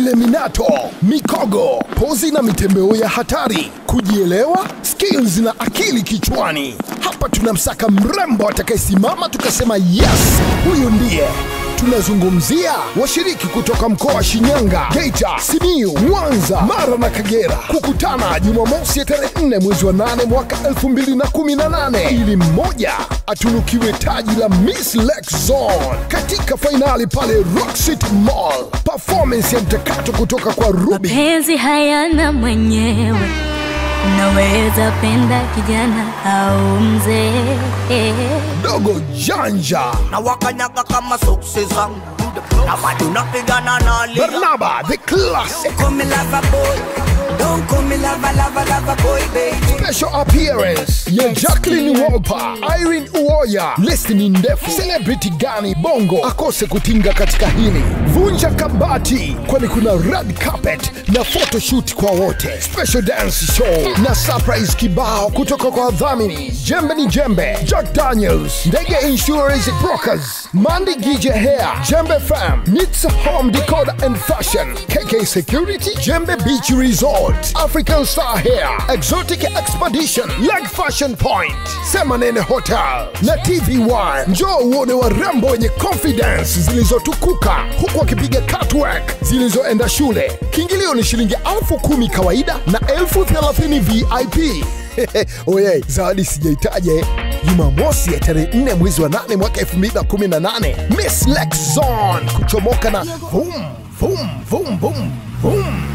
ile minato, mikogo, pozi na mitembeo ya hatari, kujielewa, skills na akili kichwani. Hapa tunamsaka mrembo atakayesimama tukasema yes, huyu ndiye tunazungumzia washiriki kutoka mkoa wa Shinyanga, Geita, Simiyu, Mwanza, Mara na Kagera kukutana Jumamosi ya tarehe 4 mwezi wa 8 mwaka 2018 ili mmoja atunukiwe taji la Miss Lake Zone katika fainali pale Rock City Mall. Performance ya mtakato kutoka kwa Ruby Mapenzi hayana mwenyewe, unaweza penda kijana au mzee. Dogo Janja, na wakanyaga kama soksi zangu na bado napigana na lia Barnaba the Classic Call me lover boy Don't call me lover, lover, lover boy, baby special appearance ya Jacqueline Wolper, Irene Uwoya. Listi ni ndefu. Celebrity gani bongo akose kutinga katika hili? Vunja kabati, kwani kuna red carpet na photoshoot kwa wote, special dance show na surprise kibao kutoka kwa wadhamini Jembe ni Jembe, Jack Daniels, Ndege Insurance Brokers, Mandi Gije Hair, Jembe Fam, Nits Home Decor and Fashion, KK Security, Jembe Beach Resort, African Star Hair, Exotic Expedition, Leg Fashion Point, Semanene Hotel na TV1. Njoo uone warembo wenye confidence zilizotukuka huku wakipiga catwalk zilizoenda shule. Kiingilio ni shilingi elfu kumi kawaida na elfu thelathini VIP. Oye, zawadi sijaitaja eh. Jumamosi ya tarehe 4 mwezi wa 8 mwaka 2018 Miss Lake Zone kuchomoka na vum vum vum vum vum